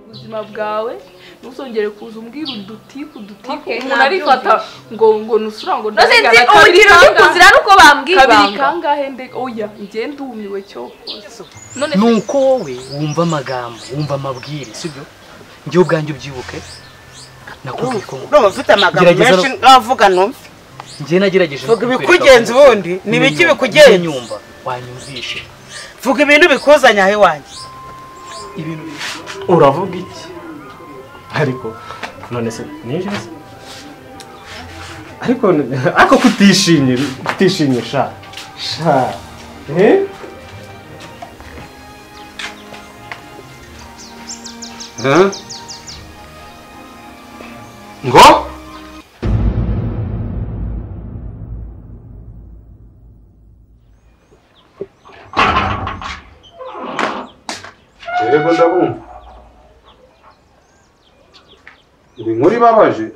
buzima bwawe ntuzongere kuza umbwira udutiku udutiku Okay, umuntu arifata ngo ngo nusura ngo no sinzi ndabigana kabiri urugero kangahe? rw'ukuzira ari uko bambwira kabiri ibanga. kangahe nde oya njye ndumiwe cyo none ni uko wowe wumva amagambo wumva amabwire sibyo njye ubwanjye ubyibuke nakubwiye ko urumva ufite amagambo Gerageza menshi n'avuga numve njye nagerageje vuga kukwereka ibikugenza ko- ubundi ni ibiki Ninyumva, bikugenza ninyumva wanyumvishe vuga ibintu bikuzanye aho iwanjye ibintu bi- uravuga iki ariko none se nijoro se ariko ariko kutishimye kutishimye sha sha eh Huh? ngo Erego ndabumva. Ibi nkuru ibabaje.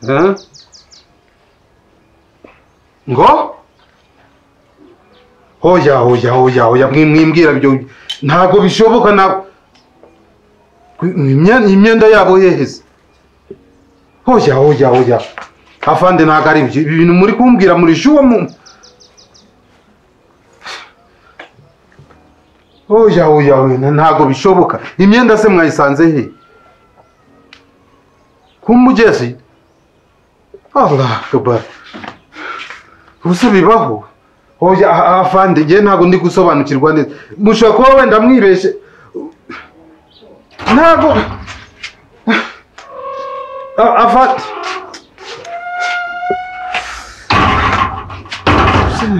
Eh? Ngo? Hoya hoya hoya hoya mwi- mwimbwira byo ntago bishoboka na imyenda imyenda yabo yeheze. Hoya hoya hoya. Afande ntago ari ibyo Ibi bintu muri kumbwira muri shuwa mu oya oya oya ntago bishoboka imyenda se mwayisanze he ku mugezi allah akbar ubuse bibaho oya a- afande njye ntago ndi gusobanukirwa neza mushobora kuba wenda mwibeshe ntago A- afande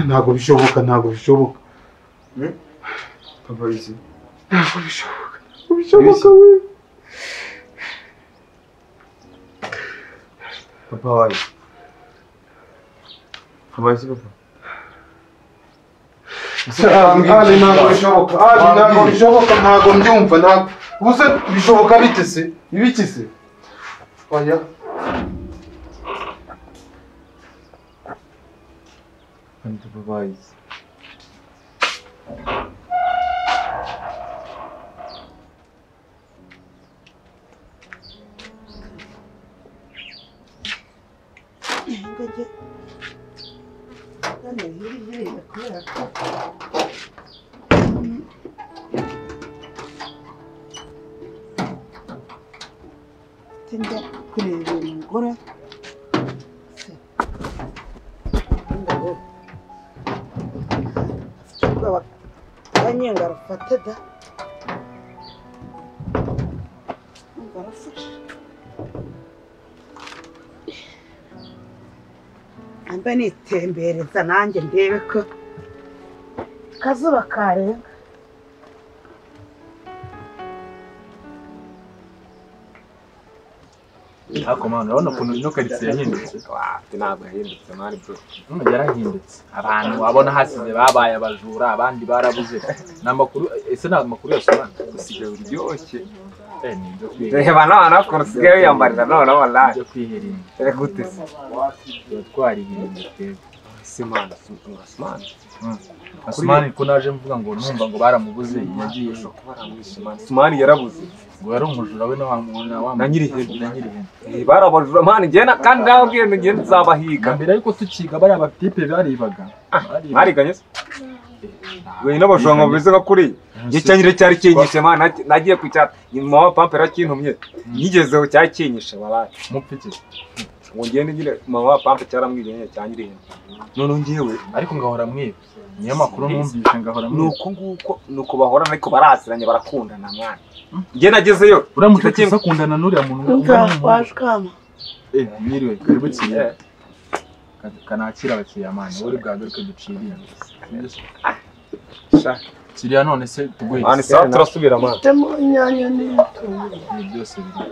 ntago bishoboka ntago bishoboka polisi Ntabwo bishoboka. Ntabwo bishoboka we. papa wawe habaye se papa Ali ntabwo bishoboka. Ali ntabwo bishoboka. Ntabwo mbyumva. Ntabwo. Ubuse bishoboka bite se? Ibiki se? Oya. kandi papa wayizi njya kureba uyu mugore Se, ndabona. afite ubwoba akanyenga arafata da Ndumva arafashe mba nitembereza nanjye ndebe ko akazuba karenga ariko mwana urabona ukuntu ino karitsiye yahindutse Wafite ntabwo yahindutse mani bro. none yarahindutse Abantu wabona hasize babaye abajura abandi barabuze. ni amakuru ese ni amakuru yasobanura Usigaye uryoshye. Eh, ni ibyo kwirinda Reba noneho ukuntu usigaye wiyambarira noneho wallahi. ibyo kwirinda Dore gute se? tuba twaririnda twebwe Si mani, si mani. asumani ko naje mvuga ngo numva ngo baramubuze yagiye Ushobora kuba aramwishe mani. Si mani yarabuze. ngo yari umujura we na wa muntu wa Na nyirihene. na nyirihene Eh, Barabajura mani ngena kandi nawe ubwiye ngenda uzabahiga. na mbere ariko tukiga bariya batipe baribaga baribaga Mwariganye se? Wewe n'abajura ngo bimeze nka kuriya. Gicyanyire cyari kinyishe mani nag- nagiye ku cyapa. Nyuma wa pampa yarakintumye. Nyigezeho cyari kinyishe wallahi. mupfike Ngo ngende nyine mama wa pampa cyaramwiganye cyanyirihene. None ngewe ariko ngahora mwiba niyo makuru numvise ngahora mwiba nuko nguko nuko bahorana ariko baraziranye barakundana mwana njye nagezeyo uramutse Ikigo kimwe- usakundana n'uriya muntu Ndumva waje ukama Eh, mwiriwe karibu kiriya kanakira abakiriya mani wowe uri bwagaruke duciriye Sha. kiriya none se tuguhe mwana isaha turasubira mwana ufitemo inyanya n'ibitunguru ibi byose biri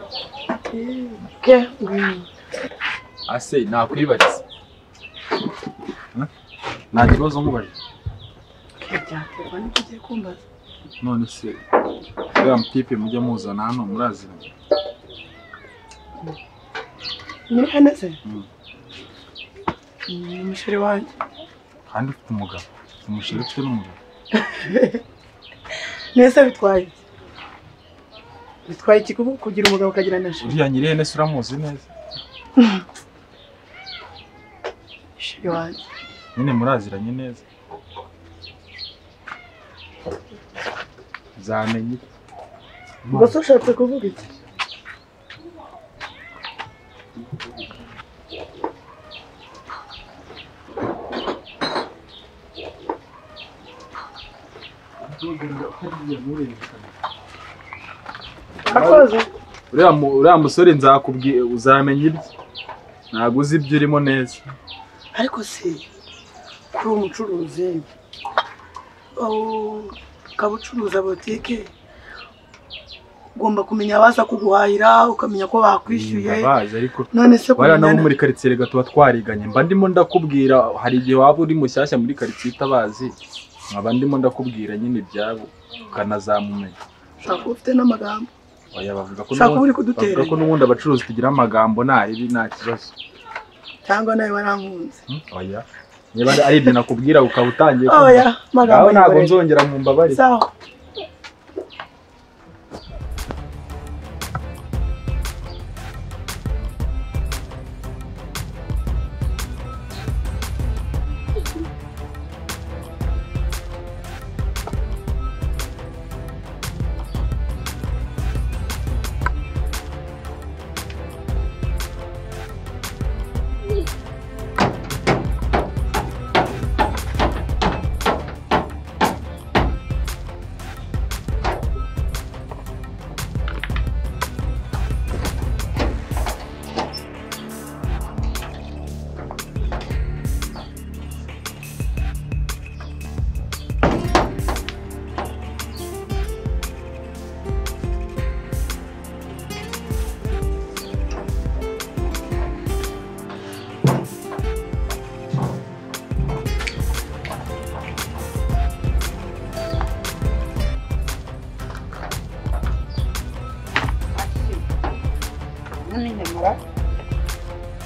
ke ngwino ase nakwibariza Huh? nta kibazo nkubajije byaterwa n'ibyo ugiye kumbaza none se uriya mutipe mujya muzana hano muraziranye muri hano se Mm. ni umusore wanjye kandi ufite umugabo umushyire ufite n'umugabo nese bitwaye iki? bitwaye iki kubu- kugira umugabo ukagira na sheri uriya nyirene se uramuzi neza sheri wanjye nyine muraziranye neza uzamenya iki? ubwo se ushatse kuvuga iki akoze uriya mu- uriya musore nzakubwiye uzamenya ibye ntabwo uzi ibyo urimo neza ariko se kuri umucuruzi oh, ukaba ucuruza botike ugomba kumenya abaza kuguhahira ukamenya ko bakwishyuye ndabazi ariko none se wariya nabo kumenya muri karitsiye rega tuba twariganye mba ndimo ndakubwira hari igihe waba uri mushyashya muri karitsiye utabazi nkaba ndimo ndakubwira nyine ibyabo ukanazamumenya ushaka kuba ufite n'amagambo oya bavuga ko ushaka kuba n'ubundi- uri kudutera bavuga ko n'ubundi abacuruzi tugira amagambo nta ribi nta kibazo cyangwa nawe warankunze Hmm? oya niba ari- ari ibyo nakubwira ukaba utangiye oya ngaho amagambo ntabwo yikorera nzongera mu mbabare sawa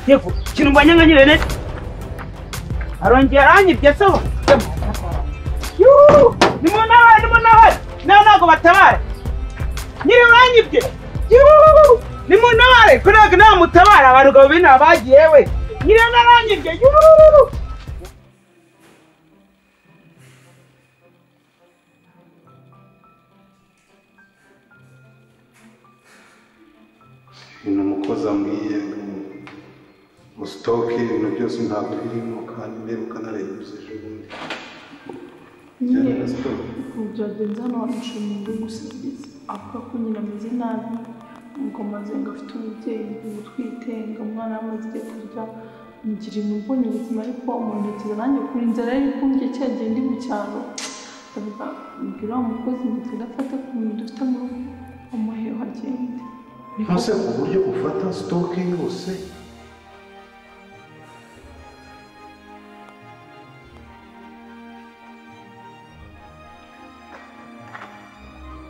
yego ikintu mbonye nka nyirene arongeye aranyibye sawa yuhu nimunabare nimunabare nawe ntabwo batabara nyiri uranyibye yuhu nimunabare ko ntabwo namutabara abagabo bino bagiye we nyiri naranyibye yuhu ni umukozi amwiye mu sitoke ibintu byose ntabwo birimo kandi niba ukanarebuza ejo bundi bijyanye na sitoke ubu byagenze hano wamwishe mu nzu gusigiza avuga ko nyina ameze nabi ngo mazenga afite umubyeyi utwite ngo umwana yamaze igihe kurya ngira imbonye ubuzima ariko umunekeza nanjye kuri inzara yari kumbye cya gihe ndi mu cyaro ndavuga mbwira wa mukozi ngo tudafate ku bintu dufite mu rugo umuheho agende ntuse ku buryo ufata sitoke yose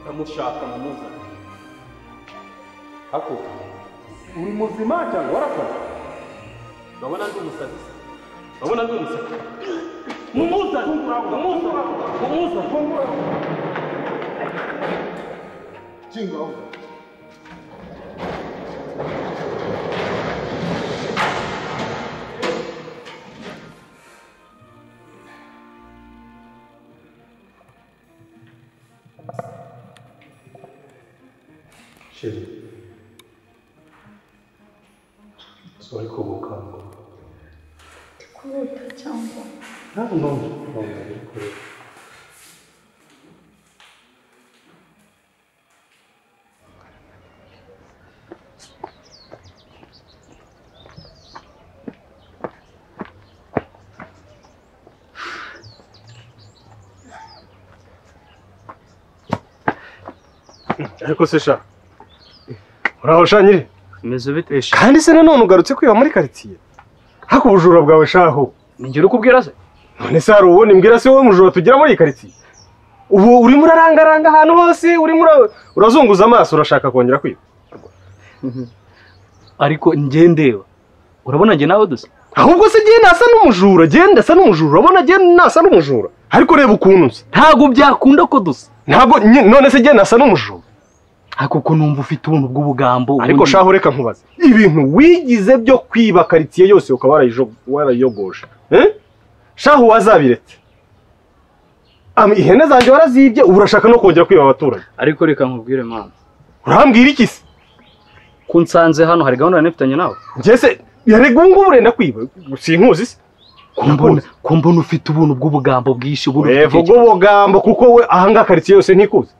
ndamushaka mumuzane hako uri muzima cyangwa warafata urabona ndi umusazi urabona ndi umusazi mumuzane mumuzane mumuzane sheri sori kubukangura kurota cyangwa ntabwo numva ukuntu ari kureba ariko se sha uraho sha nyiri umeze ubite kandi se nanone ugarutse kwiba muri karitsiye hako ubujura bwawe shaho ninjye uri kubwira se none se hari uwundi mbwira se wowe mujura tugira muri iyi karitsiye ubu urimo urarangaranga ahantu hose urimo ura- urazunguza amaso urashaka kongera kwiba ariko njye ndeba urabona njye nawe dusa ahubwo se genda asa n'umujura genda asa n'umujura urabona genda asa n'umujura ariko reba ukuntu nsa ntabwo byakunda ko dusa ntabwo nye- none se njye nasa n'umujura ariko ko numva ufite ubuntu bw'ubugambo ariko shaho reka nkubaze ibintu wigize byo kwiba karitsiye yose ukaba warayijo- warayiyogoje Eh? shaho wazabiretse Am- ihene zanjye warazibye ubu urashaka no kongera kwiba abaturage ariko reka nkubwire mama urambwira iki se ko nsanze hano hari gahunda nanifitanye nawe njye se yarega ubu ngubu urenda kwiba sinkuzi se kumbona kumbona ufite ubuntu bw'ubugambo bwinshi ubuntu ufite Evuga iki- ubugambo kuko we ahangaha karitsiye yose ntikuzi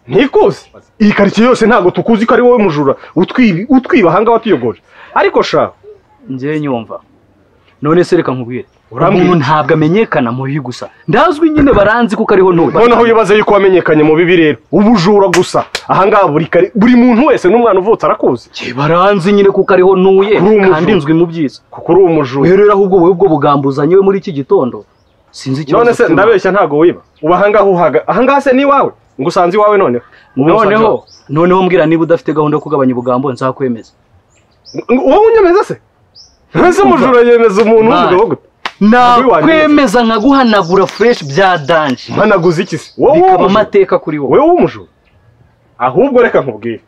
ntikuzi iyi karitsiye yose ntabwo tukuzi ko ari wowe mujura utwibi- utwiba ahangaha watuyogoje ariko shaho njye nyumva none se reka nkubwire Urambwira umuntu iki? ntabwo amenyekana mu bibi gusa ndazwi nyine baranzi kuko ariho ntuye noneho wibaza yuko wamenyekanye mu bibi rero ubujura gusa ahangaha buri kari buri muntu wese n'umwana uvutse arakuzi Ye, baranzi nyine kuko ariho ntuye Uri umujura. kandi nzwi mu byiza kuko uri umujura rero ahubwo wowe ubwo bugambo uzanye we muri iki gitondo sinzi ikibazo none se ufite. ndabeshya ntabwo wiba uba ahangaha uhaga ahangaha se n'iwawe ngo usanze iwawe noneho Ngo noneho usanze noneho mbwira niba udafite gahunda yo kugabanya ubugambo nzakwemeza iwawe. Ngo wowe unyemeza se ese umujura yemeza umuntu Mwana. w'umugabo gute nakwemeza nkaguhanagura fresh bya danje mpanaguze iki se wowe bikaba w'umujura amateka kuri wowe wowe w'umujura ahubwo reka nkubwire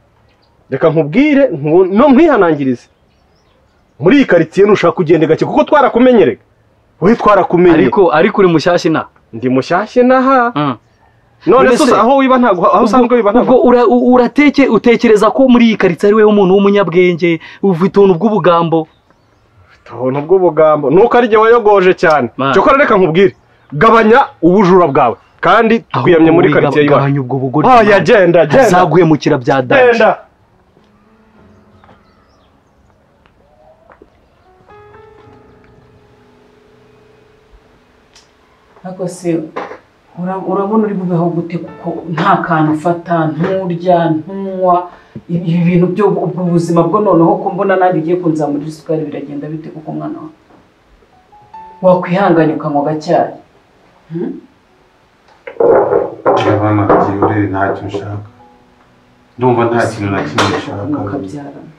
reka nkubwire ntu- no nkwihanangirize muri iyi karitsiye ntushaka kugenda gake kuko twarakumenyerega we twarakumenye ariko ariko uri mushyashya ina ndi mushyashya n'aha Mm. none Mbese- se aho wiba ntabwo aho usanzwe wiba ubwo ntabwo ura- u- urateke utekereza ko muri iyi karitsiye ari wowe umuntu w'umunyabwenge ufite ubuntu bw'ubugambo ubuntu bw'ubugambo nuko ari jye wayogoje cyane Man. cyokora reka nkubwire gabanya ubujura bwawe kandi twiyamye muri karitsiye y'iwacu gabanya ubwo bugore oya genda genda azaguhemukira bya danje genda ariko se ura- urabona uri bubeho gute kuko nta kantu ufata nturya ntunywa ibi ibi bintu byo ubwo buzima bwo noneho ko mbona nanjye ugiye kunzamura isukari biragenda bite kuko umwana wawe wakwihanganye ukanywa agacyayi urabona byihorere ntacyo nshaka ndumva nta kintu na kimwe nshaka mukabyarana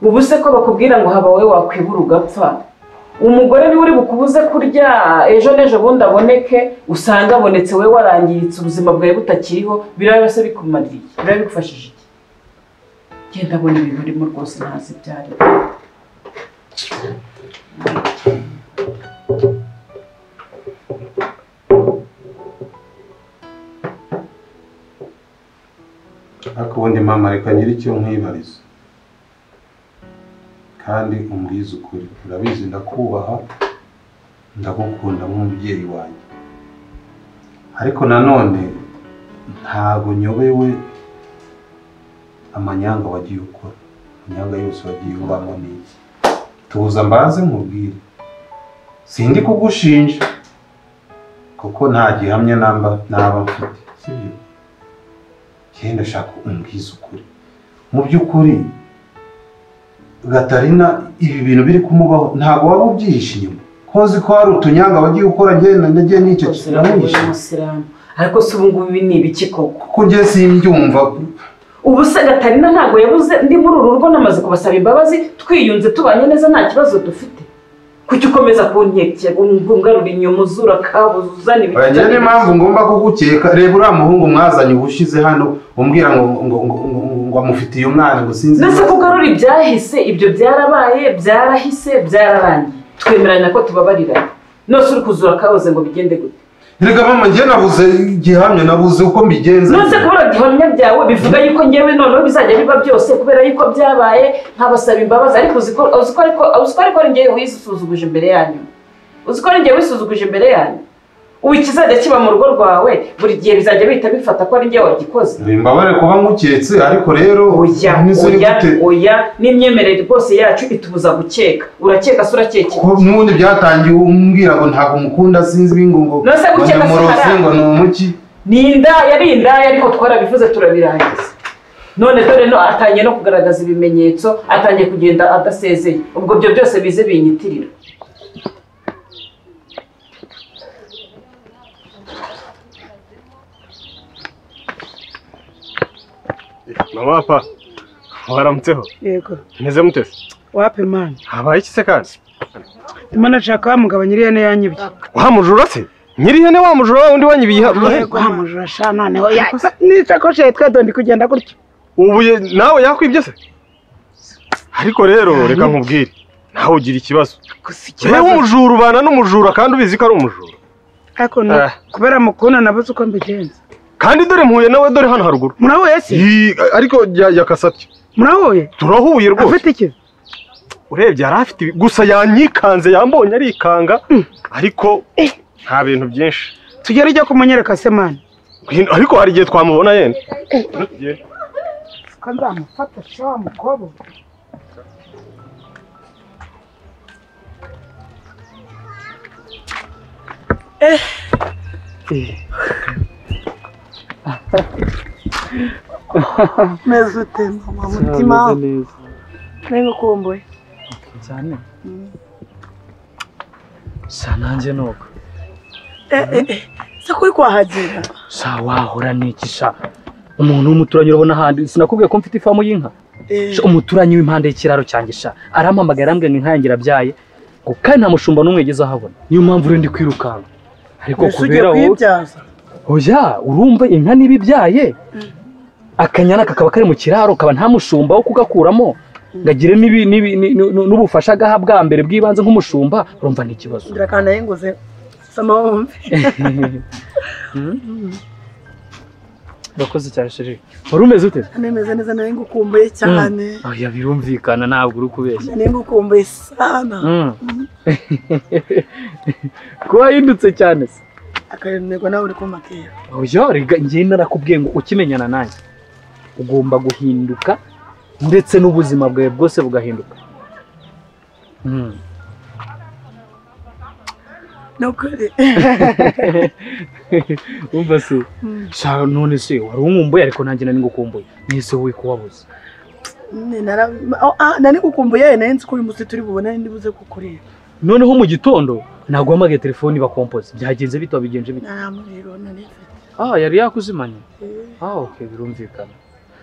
ubu se ko bakubwira ngo haba wowe wakwibura ugapfa umugore niwe uri bukubuze kurya ejo n'ejo bundi aboneke usanga abonetse wowe warangiyitse ubuzima bwawe butakiriho biraba se bikumariye iki? biraba bigufashije iki genda abona ibintu urimo rwose ntazi ibyo ari byo. ariko ubundi mama reka ngira icyo nkwibariza kandi umbwize ukuri urabizi ndakubaha ndagukunda nk'umubyeyi wanjye ariko nanone ntabwo nyobewe amanyanga wagiye ukora amanyanga yose wagiye ubamo ni iki tuza mbaze nkubwire sindi kugushinja kuko nta gihamya namba naba mfite sibyo yenda ashaka umbwiza ukuri mu by'ukuri gatarina ibi bintu biri kumubaho ntabwo waba ubyihishe inyuma kozi ko hari utunyanga wagiye ukora ngenda nagiye n'icyo Rwose kintu uramuwe mwishe w'umusiramu ariko se ubu ngubu ibi ni ibiki koko kuko njye simbyumva ubu se gatarina ntabwo yabuze ndi muri uru rugo namaze kubasaba imbabazi twiyunze tubanye neza nta kibazo dufite kuki ukomeza kuntekera ungarura inyuma uzura kabuza uzana Oya, njye niyo ibiti mpamvu ngomba kugukeka reba uriya muhungu mwazanye ubushize hano umbwira ngo ngo ngo ngo- ngo amufitiye umwana ngo sinzi ndetse kugarura ibyahise ibyo byarabaye byarahise byararangiye twemeranya ko tubabarirana nose uri kuzura kabuze ngo bigende gute reka mama njye nabuze igihamya nabuze uko mbigenza nose kubura gihamya byawe bivuga yuko ngewe noneho bizajya biba byose kubera yuko byabaye nkabasaba imbabazi ariko uzi ko uzi ko ariko uzi ko ariko ari ngewe wisuzuguje imbere yanyu uzi ko ari ngewe wisuzuguje imbere yanyu ubu ikizajya kiba mu rugo rwawe buri gihe bizajya bihita bifata ko ari ngewe wagikoze Imbabare kuba nkuketse ariko rero oya nizere oya gute oya n'imyemerere rwose yacu itubuza gukeka urakeka se urakeka iki? ko n'ubundi byatangiye umbwira ngo ntabwo mukunda sinzi ibingo ngo None se gukeka si ndamuroze haramu? ngo ni umuki ni indaya yari indaya ariko twarabivuze turabirangiza none dore no atangiye no kugaragaza ibimenyetso atangiye kugenda adasezeye ubwo ibyo byose bize binyitirira mama papa waramutseho yego meze mutese wape mani habaye iki se kandi Ndimo nashaka wa mugabo nyiri ihene yanyibye. wa mujura se nyiri ihene wa mujura wa wundi wanyibiye iha- Wa mujura sha noneho ya- n'isakoshi ya twedo ndi kugenda gutya. ubu ye- nawe yakwibye se ariko rero reka nkubwire nawe ugira ikibazo Gusa yewe ikibazo umujura ubana n'umujura kandi ubizi ko ari umujura ariko ni Ah. kubera mukunda nabuze uko mbigenza. kandi dore mpuye nawe dore hano haruguru Murahuye se? Yi- ariko ya- yakasabye Murahuye? turahuye rwose Afite iki? urebye yari afite ibi- gusa yanyikanze yambonye arikanga ariko nta bintu byinshi Tugere ujya kumunyereka se mani. Hin- ariko hari igihe twamubona yenda Ko nzamufata sha wa mukobwa. meze utemba mutima ntabwo ukumbuye cyane sa nanjye nuko se kuri kwahagira sa wahora n'iki sa umuntu w'umuturanyi urabona ahandi sinakubwiye ko mfite ifamu y'inka Sha, umuturanyi w'impande y'ikiraro cyanjye sha arampamagaye arambwira ngo inka yanjye irabyaye ngo kandi nta mushumba n'umwe yigeze ahabona niyo mpamvu rero ndi kwirukanka ariko mbese ugiye kubera wowe kuyibyaza oya urumva inka niba ibyaye akanyana kakaba kari mu kiraro kaba nta mushumba wo kugakuramo ngagire n'ibi- n'ibi- ni- ni- ni- n'ubufasha agaha bwa mbere bw'ibanze nk'umushumba urumva ni ikibazo ngira kandi ayinguze sama wumve urakoze cyane sheri wari umeze ute nemeze neza nawe ngukumbuye cyane oya birumvikana ntabwo uri kubeshya nawe ngukumbuye sana Mm. kuba wahindutse cyane se akarindego nawe uri kumakera oya rega njye narakubwiye ngo ukimenyana nanjye ugomba guhinduka ndetse n'ubuzima bwawe bwose bugahinduka Mm. ni ukuri umva se sha none se wari unkumbuye ariko nanjye nari ngukumbuye mwese wowe ko wabuze Ni nara- oh, ah, nari ngukumbuye nawe nzi ko uyu munsi turi bubone ndi buze kukureba noneho mu gitondo naguhamagaye telefoni bakompoze byagenze bito bigenze bito nta muriro nari mfite ah yari yakuzimanye ah okay birumvikana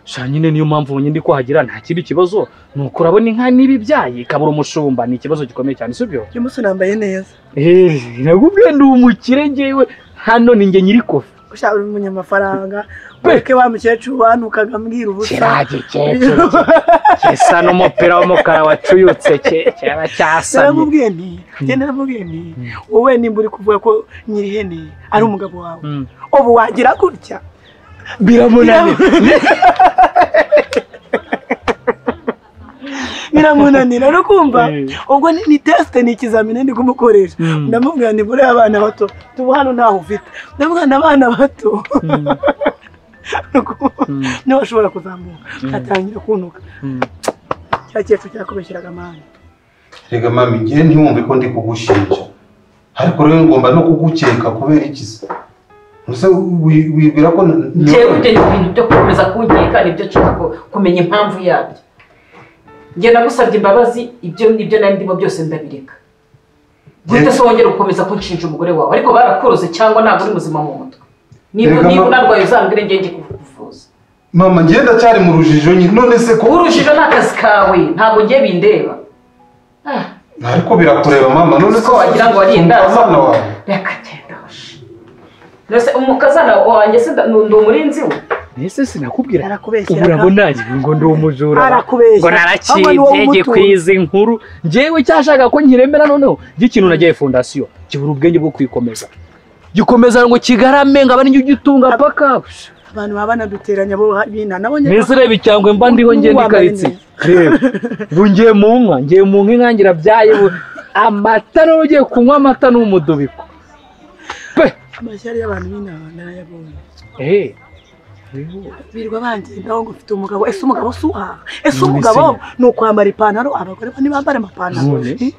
sha nyine niyo mpamvu ubonye ndi kwahagira nta kindi kibazo ni uko urabona inka niba ibyaye ikabura umushumba ni ikibazo gikomeye cyane si byo uyu munsi nambaye neza eh nagubwiye ndi umukire ngewe hano ni njye nyiri kofi ushaka uri umunyamafaranga ureke wa mukecuru wanukaga ambwira ubusa kirage cyecuru cyesa n'umupira w'umukara wacuyutse cye- cyaba cyasamye naramubwiye nti njye naramubwiye nti wowe nimba uri kuvuga ko nyiri ihene ari umugabo wawe Mm. ubu wagira gutya biramunanira biramunanira no kumva Eh. ubwo ni ni tesite ni ikizamini ndi kumukoresha Mm. ndamubwira nti buriya abana bato tuba hano ntaho ufite ndamubwira ni abana bato niba ashobora kuzamuka atangira kunuka cya cyecuru cyakubeshyeraga amahane Rega mami njye ntiwumve ko ndi kugushinja ariko rero ngomba no kugukeka kubera iki se Ubuse wi- wibwira ko na- ngewe ibyo ni ibintu byo gukomeza kunkeka nibyo nshaka ku- kumenya impamvu yabyo njye nagusabye imbabazi ibyo nibyo nari ndimo byose ndabireka guhita se wongera gukomeza kunshinja umugore wawe ariko barakoroze cyangwa ntabwo uri muzima mu mutwe niba Reka niba ma- unarwaye uzambwire njye njye kuvuza mama njye ndacyari mu rujijo nyine none se ko urujijo ni akazi kawe ntabwo ngiye bindeba Ah, ariko birakureba mama none ko wagira ngo wariye indazi umwana wawe reka genda hoshi mbese umukazana wanjye se nda- ni umurinzi we mbese sinakubwira Arakubeshyera ubu urabona ngira ngo ndi umujura Arakubeshyera. ngo Ahubwo ni wowe naraciye njye ku umutunzi. izi nkuru njyewe cyashaka ko nkiremera noneho ikintu nagiye fondasiyo kibura ubwenge bwo kwikomeza gikomeza ngo kigarame ngo abe ariyo ugitunga paka abantu baba banaduteranya bo bina nabonye mbese ureba icyangwe mba ndiho ngenda Wambaye ikaritsi reba ubu ngiye mu nka ngiye mu nka inka ngira byaye ubu amata rero ugiye kunywa amata ni umudubiko pe amashyari y'abantu b'inama narayabonye eee birirwa bangendaho ngo ufite umugabo ese umugabo si uhaha ese None umugabo se- ni ukwambara ipantaro abagore bo ntibambara amapantaro None? Eh?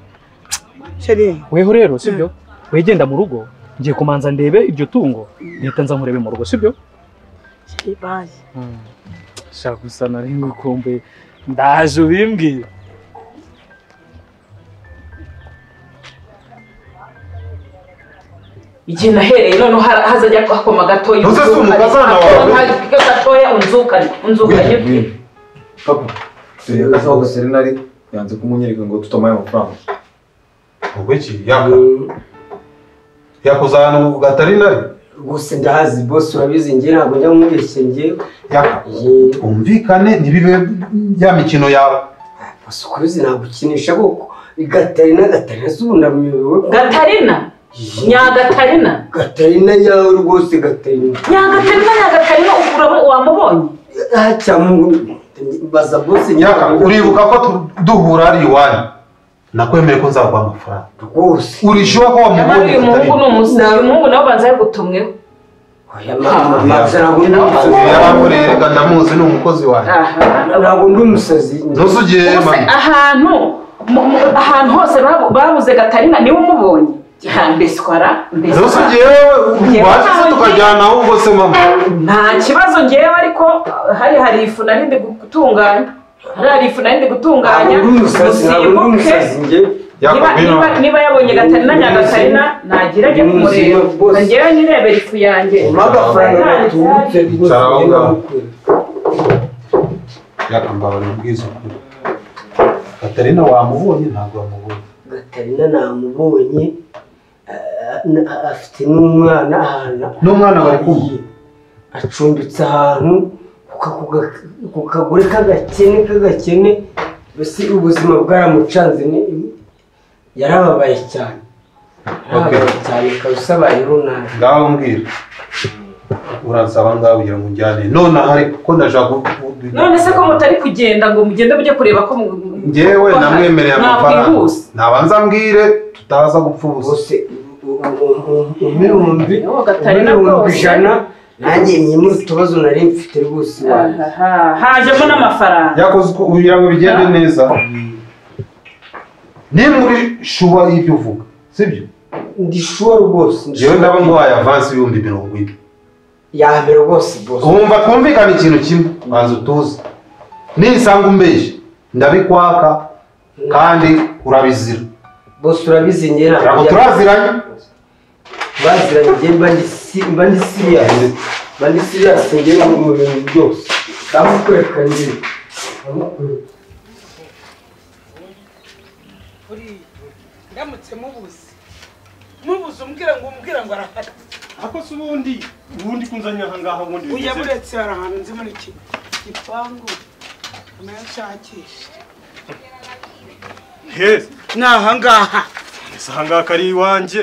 sheri weho rero sibyo wegenda mu rugo ngiye kumanza ndebe iryo tungo leta nza nkurebe mu rugo sibyo sheri bayi shaka gusa nari ngukumbuye ndaje ubimbwira igihe nahereye noneho ha- hazajya hakoma gatoya Uze si umukazana wawe. wawe gatoya unzukane unzukane ubwire. papa turi hagati aho gaseri nari yanze kumunyereka ngo tutamaye amafaranga ubwo iki yaka yakuzana ubu gatari nari gusa ndahazi bose urabizi njye ntabwo njya nkubeshye njyewe yaka twumvikane ntibibe ya mikino yawe gusa ukubizi ntabwo ukinisha kuko gatarina gatarina zunamye wowe gatarina nyagatarina gatarina yawe rwose gatarina nyagatarina nyagatarina ukuramo wamubonye cyangwa baza bose yaka uribuka ko tu- duhura ari iwanyu nakwemeye ko nzaguha amafaranga rwose urishyura ko nyamara wamubonye uyu muhungu ni Gatarina? umusazi uyu muhungu nawe ubanza yagutumweho oya mama mama ntabwo ndi umusazi yaramureye reka ndamuzi ni umukozi wanjye ntabwo ndi umusazi ntusugiye Gusa mami ahantu mu- mu- ahantu hose babu- babuze gatarina niwe umubonye Ya, mbeswara mbeswara ntusugiye Njyewe bashize ntawe tukajyana ahubwo se mama nta kibazo ngewe ariko hari hari ifu nari ndi gutunganya hari hari ifu nari ndi gutunganya ntabwo ndi umusazi ntabwo ndi musimbuke umusazi njye niba, niba, niba yabonye gatarina nyagatarina nagira ajya kumureba ngira nirebera ifu yanjye umpa agafaranga gatubutse rwose Cyangwa- njye namukwira yakambabarira ubwiza ukuri katarina wamubonye ntabwo wamubonye gatarina namubonye ah, na- afite n'umwana ahantu N'umwana bari kumwe? agiye. acumbitse ahantu ku ka- ku ga- ku kagure k'agakene k'agakene mbese ubuzima bwaramucanze ni- yarababaye cyane yarababaye cyane kabisa abayeho nabi ngaho mbwira uransaba ngaho kugira ngo unjyane nonaha ariko ko ndashaka none se ko mutari kugenda ngo mugende mujye kureba ko mu- mu- ngewe ko- namwemereye amafaranga nakwihuse nabanza mbwire tutaza gupfa ubusa bose umwirumbi Uwo Gatarina umwirumbi rwose. ijana nanjye nyimura utubazo nari mfite rwose iwanjye. Aha, hajemo n'amafaranga yakoze uko kugira ngo bigende neza nimba uri shuwa y'ibyo uvuga sibyo ndi shuwa rwose ndi jewe sure. ndaba nguhaye avansi ibihumbi mirongo ine yambere rwose bose wumva twumvikana ikintu kimwe banza utuze nisanga umbeshye ndabikwaka kandi urabizira bose urabizi njye ntabwo ntabwo njya- turaziranye baziranye njye mba ndi si- mba ndi siriyasi mba ndi siriyasi njye mu mu bintu byose ndamukwereka njye ndamukwereka buriya ndamutse mubuze mubuze umbwira ngo umbwira ngo arafata ako se ubundi ubundi kunzanye aha ngaha ubundi uya bimeze buretse hari ahantu nzi muri iki gipangu nayashakisha heza ni aha ngaha ese aha ngaha ari iwanjye